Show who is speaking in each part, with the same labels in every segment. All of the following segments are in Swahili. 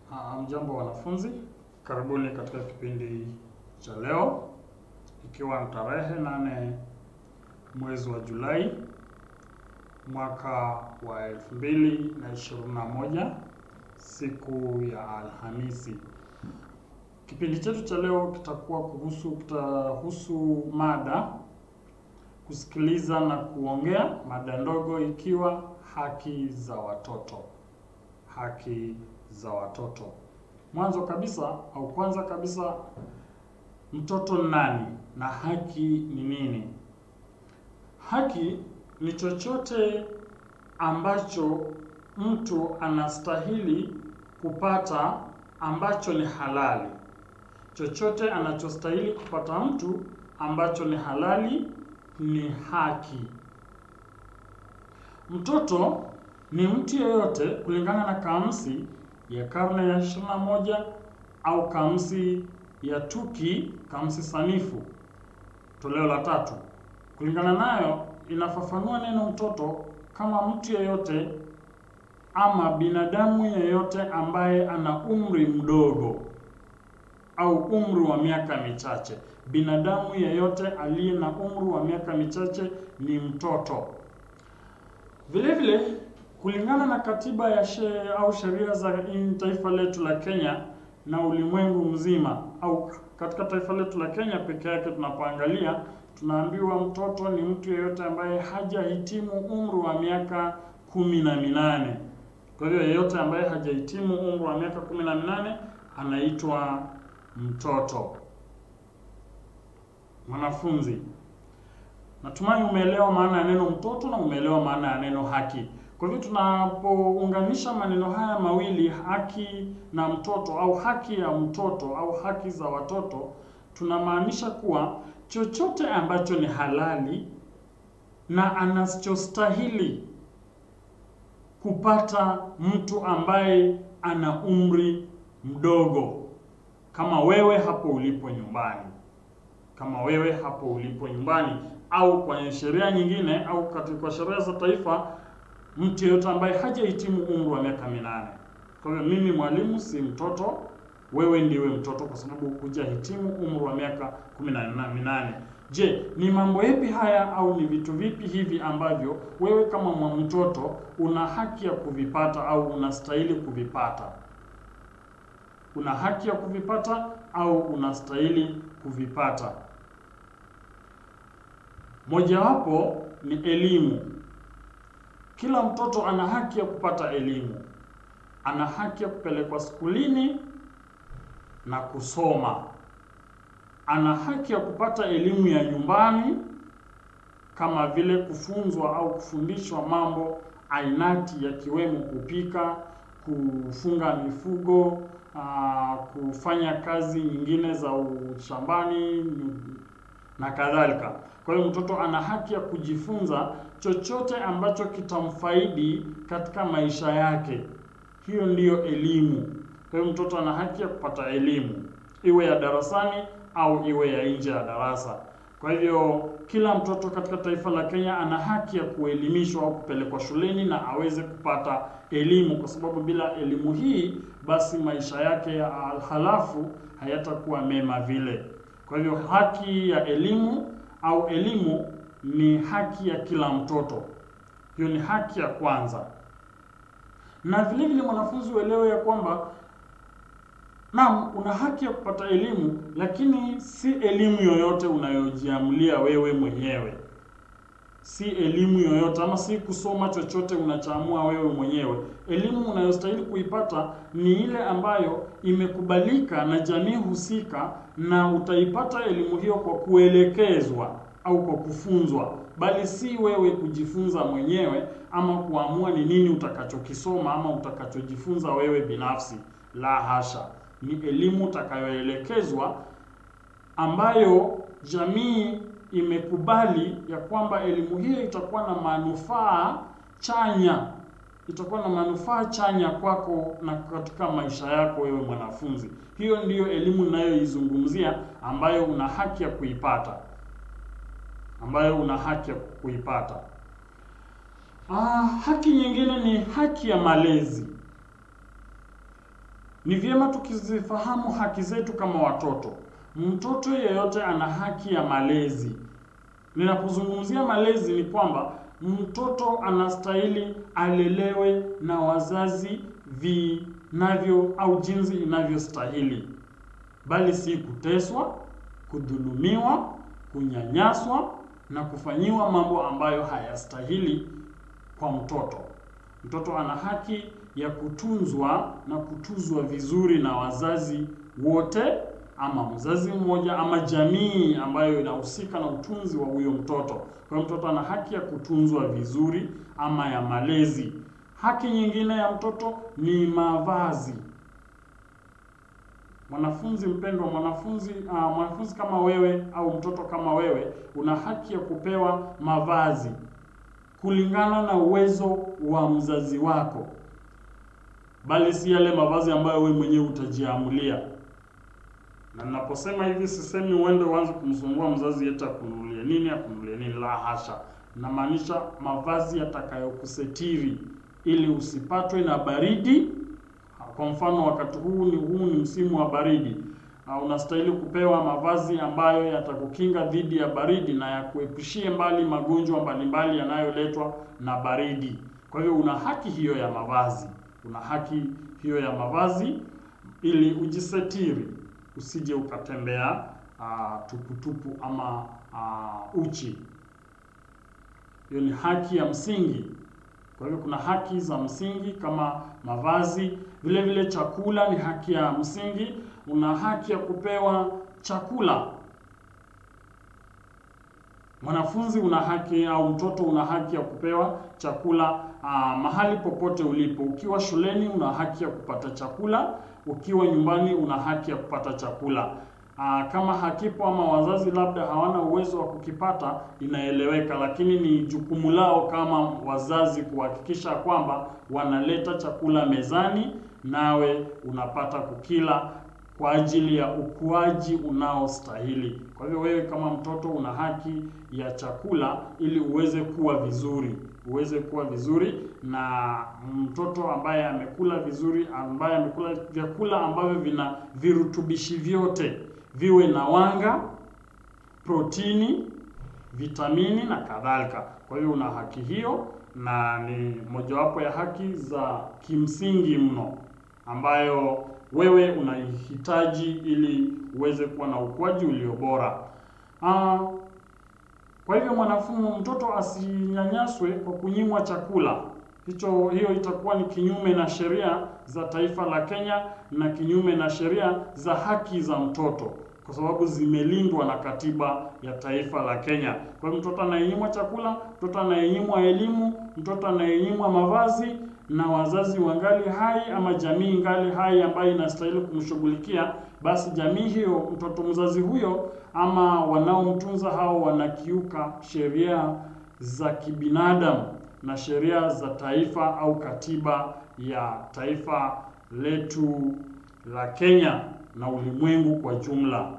Speaker 1: Hamjambo wanafunzi, karibuni katika kipindi cha leo, ikiwa ni tarehe nane mwezi wa Julai mwaka wa elfu mbili na ishirini na moja siku ya Alhamisi. Kipindi chetu cha leo kitakuwa kuhusu kitahusu mada kusikiliza na kuongea, mada ndogo ikiwa haki za watoto. Haki za watoto. Mwanzo kabisa au kwanza kabisa, mtoto nani na haki ni nini? Haki ni chochote ambacho mtu anastahili kupata ambacho ni halali. Chochote anachostahili kupata mtu ambacho ni halali ni haki. Mtoto ni mtu yeyote kulingana na kamusi ya karne ya 21 au kamusi ya Tuki, kamusi sanifu toleo la tatu. Kulingana nayo inafafanua neno mtoto kama mtu yeyote ama binadamu yeyote ambaye ana umri mdogo au umri wa miaka michache. Binadamu yeyote aliye na umri wa miaka michache ni mtoto. Vile vile kulingana na katiba ya she, au sheria za taifa letu la Kenya na ulimwengu mzima, au katika taifa letu la Kenya peke yake tunapoangalia, tunaambiwa mtoto ni mtu yeyote ambaye hajahitimu umri wa miaka kumi na minane. Kwa hivyo yeyote ambaye hajahitimu umri wa miaka kumi na minane anaitwa mtoto. Mwanafunzi, natumai umeelewa maana ya neno mtoto na umeelewa maana ya neno haki. Kwa hivyo tunapounganisha maneno haya mawili haki na mtoto au haki ya mtoto au haki za watoto, tunamaanisha kuwa chochote ambacho ni halali na anachostahili kupata mtu ambaye ana umri mdogo, kama wewe hapo ulipo nyumbani, kama wewe hapo ulipo nyumbani, au kwenye sheria nyingine au katika sheria za taifa mtu yeyote ambaye hajahitimu umri wa miaka minane. Kwa hiyo mimi mwalimu si mtoto, wewe ndiwe mtoto kwa sababu hujahitimu umri wa miaka kumi na minane. Je, ni mambo yapi haya au ni vitu vipi hivi ambavyo wewe kama mtoto una haki ya kuvipata au unastahili kuvipata? Una haki ya kuvipata au unastahili kuvipata? Mojawapo ni elimu. Kila mtoto ana haki ya kupata elimu. Ana haki ya kupelekwa skulini na kusoma. Ana haki ya kupata elimu ya nyumbani kama vile kufunzwa au kufundishwa mambo ainati yakiwemo kupika, kufunga mifugo, aa, kufanya kazi nyingine za ushambani na kadhalika. Kwa hiyo mtoto ana haki ya kujifunza chochote ambacho kitamfaidi katika maisha yake. Hiyo ndiyo elimu. Kwa hiyo mtoto ana haki ya kupata elimu, iwe ya darasani au iwe ya nje ya darasa. Kwa hivyo kila mtoto katika taifa la Kenya ana haki ya kuelimishwa au kupelekwa shuleni na aweze kupata elimu, kwa sababu bila elimu hii basi maisha yake ya halafu hayatakuwa mema vile. Kwa hivyo haki ya elimu au elimu ni haki ya kila mtoto. Hiyo ni haki ya kwanza. Na vile vile mwanafunzi uelewe ya kwamba naam, una haki ya kupata elimu, lakini si elimu yoyote unayojiamulia wewe mwenyewe. Si elimu yoyote ama si kusoma chochote unachoamua wewe mwenyewe. Elimu unayostahili kuipata ni ile ambayo imekubalika na jamii husika, na utaipata elimu hiyo kwa kuelekezwa au kwa kufunzwa, bali si wewe kujifunza mwenyewe ama kuamua ni nini utakachokisoma ama utakachojifunza wewe binafsi. La hasha, ni elimu utakayoelekezwa ambayo jamii imekubali ya kwamba elimu hiyo itakuwa na manufaa chanya, itakuwa na manufaa chanya kwako na katika maisha yako wewe mwanafunzi. Hiyo ndiyo elimu ninayoizungumzia ambayo una haki ya kuipata ambayo una haki ya kuipata. Ah, haki nyingine ni haki ya malezi. ni vyema tukizifahamu haki zetu kama watoto. Mtoto yeyote ana haki ya malezi. Ninapozungumzia malezi ni kwamba mtoto anastahili alelewe na wazazi vinavyo au jinsi inavyostahili, bali si kuteswa, kudhulumiwa, kunyanyaswa na kufanyiwa mambo ambayo hayastahili kwa mtoto. Mtoto ana haki ya kutunzwa na kutuzwa vizuri na wazazi wote ama mzazi mmoja ama jamii ambayo inahusika na utunzi wa huyo mtoto. Kwa hiyo mtoto ana haki ya kutunzwa vizuri ama ya malezi. Haki nyingine ya mtoto ni mavazi. Mwanafunzi mpendwa, mwanafunzi uh, mwanafunzi kama wewe au mtoto kama wewe una haki ya kupewa mavazi kulingana na uwezo wa mzazi wako, bali si yale mavazi ambayo wewe mwenyewe utajiamulia. Na ninaposema hivi sisemi uende uanze kumsumbua mzazi eti akununulie nini akununulie nini, la hasha. Namaanisha mavazi yatakayokusetiri ili usipatwe na baridi. Kwa mfano wakati huu ni huu ni msimu wa baridi. Uh, unastahili kupewa mavazi ambayo yatakukinga dhidi ya baridi na yakuepushie mbali magonjwa mbalimbali yanayoletwa na baridi. Kwa hiyo una haki hiyo ya mavazi, una haki hiyo ya mavazi ili ujisetiri, usije ukatembea uh, tuputupu ama uh, uchi. Hiyo ni haki ya msingi. Kwa hivyo kuna haki za msingi kama mavazi, vile vile chakula ni haki ya msingi. Una haki ya kupewa chakula. Mwanafunzi una haki au mtoto una haki ya kupewa chakula aa, mahali popote ulipo. Ukiwa shuleni una haki ya kupata chakula, ukiwa nyumbani una haki ya kupata chakula. Aa, kama hakipo ama wazazi labda hawana uwezo wa kukipata, inaeleweka, lakini ni jukumu lao kama wazazi kuhakikisha kwamba wanaleta chakula mezani, nawe unapata kukila kwa ajili ya ukuaji unaostahili. Kwa hivyo wewe kama mtoto una haki ya chakula ili uweze kuwa vizuri, uweze kuwa vizuri, na mtoto ambaye amekula vizuri, ambaye amekula vyakula ambavyo vina virutubishi vyote viwe na wanga, protini, vitamini na kadhalika. Kwa hiyo una haki hiyo, na ni mojawapo ya haki za kimsingi mno ambayo wewe unaihitaji ili uweze kuwa na ukuaji ulio bora. Ah, kwa hivyo mwanafunzi, mtoto asinyanyaswe kwa kunyimwa chakula. Hicho hiyo itakuwa ni kinyume na sheria za taifa la Kenya na kinyume na sheria za haki za mtoto kwa sababu zimelindwa na katiba ya taifa la Kenya. Kwa hiyo mtoto anayenyimwa chakula, mtoto anayenyimwa elimu, mtoto anayenyimwa mavazi na wazazi wangali hai ama jamii ngali hai ambayo inastahili kumshughulikia, basi jamii hiyo, mtoto mzazi huyo ama wanaomtunza hao wanakiuka sheria za kibinadamu na sheria za taifa au katiba ya taifa letu la Kenya na ulimwengu kwa jumla.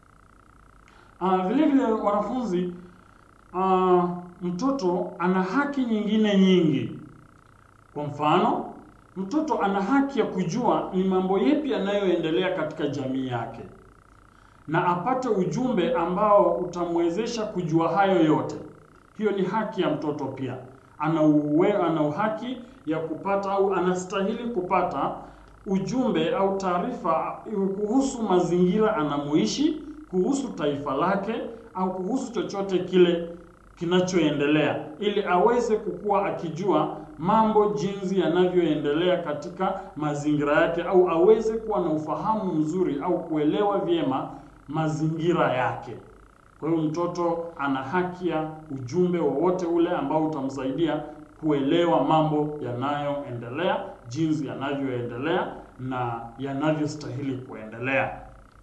Speaker 1: Uh, vile vile wanafunzi, uh, mtoto ana haki nyingine nyingi. Kwa mfano, mtoto ana haki ya kujua ni mambo yepi yanayoendelea katika jamii yake na apate ujumbe ambao utamwezesha kujua hayo yote. Hiyo ni haki ya mtoto pia. Ana uwe, ana haki ya kupata au anastahili kupata ujumbe au taarifa kuhusu mazingira anamoishi, kuhusu taifa lake au kuhusu chochote kile kinachoendelea, ili aweze kukua akijua mambo jinsi yanavyoendelea katika mazingira yake, au aweze kuwa na ufahamu mzuri au kuelewa vyema mazingira yake. Kwa hiyo mtoto ana haki ya ujumbe wowote ule ambao utamsaidia kuelewa mambo yanayoendelea, jinsi yanavyoendelea na yanavyostahili kuendelea.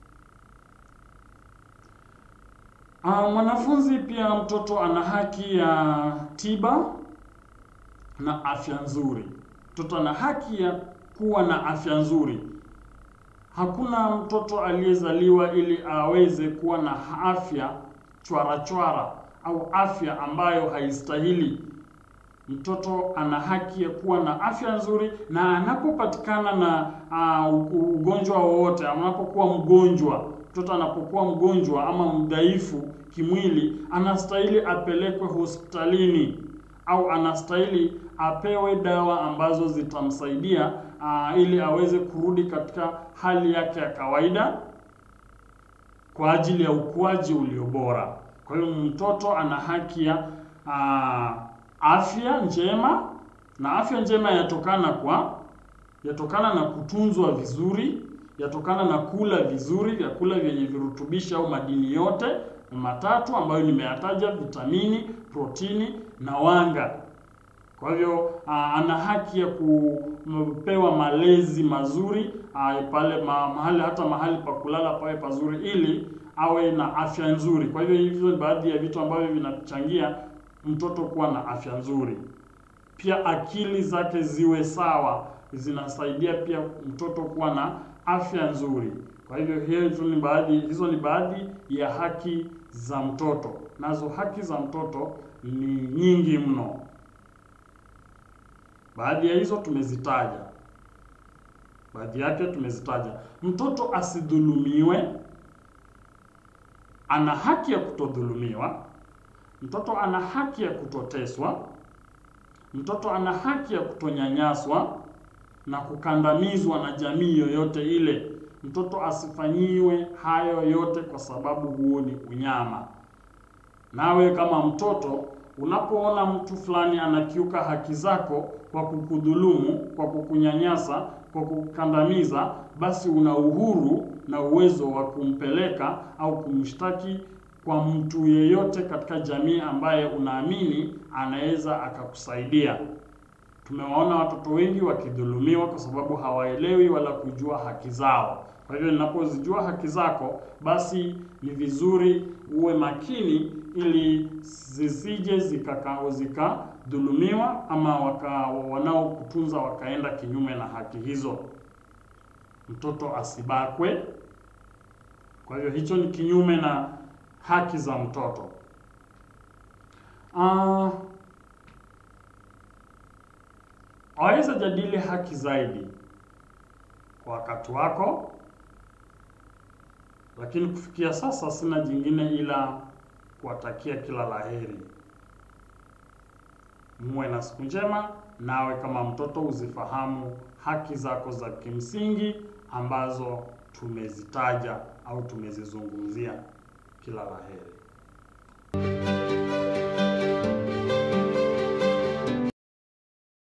Speaker 1: Ah, mwanafunzi pia mtoto ana haki ya tiba na afya nzuri. Mtoto ana haki ya kuwa na afya nzuri. Hakuna mtoto aliyezaliwa ili aweze kuwa na afya chwara chwara au afya ambayo haistahili. mtoto ana haki ya kuwa na afya nzuri, na anapopatikana na uh, ugonjwa wowote, anapokuwa mgonjwa, mtoto anapokuwa mgonjwa ama mdhaifu kimwili, anastahili apelekwe hospitalini au anastahili apewe dawa ambazo zitamsaidia uh, ili aweze kurudi katika hali yake ya kawaida kwa ajili ya ukuaji ulio bora. Kwa hiyo mtoto ana haki ya uh, afya njema, na afya njema yatokana kwa yatokana na kutunzwa vizuri, yatokana na kula vizuri, vyakula vyenye virutubishi au madini yote matatu ambayo nimeyataja: vitamini, protini na wanga. Kwa hivyo ana haki ya kupewa malezi mazuri aa, pale ma, mahali hata mahali pa kulala pawe pazuri ili awe na afya nzuri. Kwa hivyo hizo ni baadhi ya vitu ambavyo vinachangia mtoto kuwa na afya nzuri. Pia akili zake ziwe sawa, zinasaidia pia mtoto kuwa na afya nzuri. Kwa hivyo hizo ni baadhi hizo ni baadhi ya haki za mtoto. Nazo haki za mtoto ni nyingi mno. Baadhi ya hizo tumezitaja, baadhi yake tumezitaja. Mtoto asidhulumiwe, ana haki ya kutodhulumiwa. Mtoto ana haki ya kutoteswa. Mtoto ana haki ya kutonyanyaswa na kukandamizwa na jamii yoyote ile. Mtoto asifanyiwe hayo yote kwa sababu huo ni unyama. Nawe kama mtoto unapoona mtu fulani anakiuka haki zako kwa kukudhulumu, kwa kukunyanyasa, kwa kukandamiza, basi una uhuru na uwezo wa kumpeleka au kumshtaki kwa mtu yeyote katika jamii ambaye unaamini anaweza akakusaidia. Tumewaona watoto wengi wakidhulumiwa kwa sababu hawaelewi wala kujua haki zao. Kwa hivyo ninapozijua haki zako, basi ni vizuri uwe makini ili zisije zikakao zikadhulumiwa ama waka, wanaokutunza wakaenda kinyume na haki hizo. Mtoto asibakwe. Kwa hivyo hicho ni kinyume na haki za mtoto. Uh, waweza jadili haki zaidi kwa wakati wako, lakini kufikia sasa sina jingine ila kuwatakia kila laheri. Muwe na siku njema, nawe kama mtoto uzifahamu haki zako za kimsingi ambazo tumezitaja au tumezizungumzia. Kila laheri.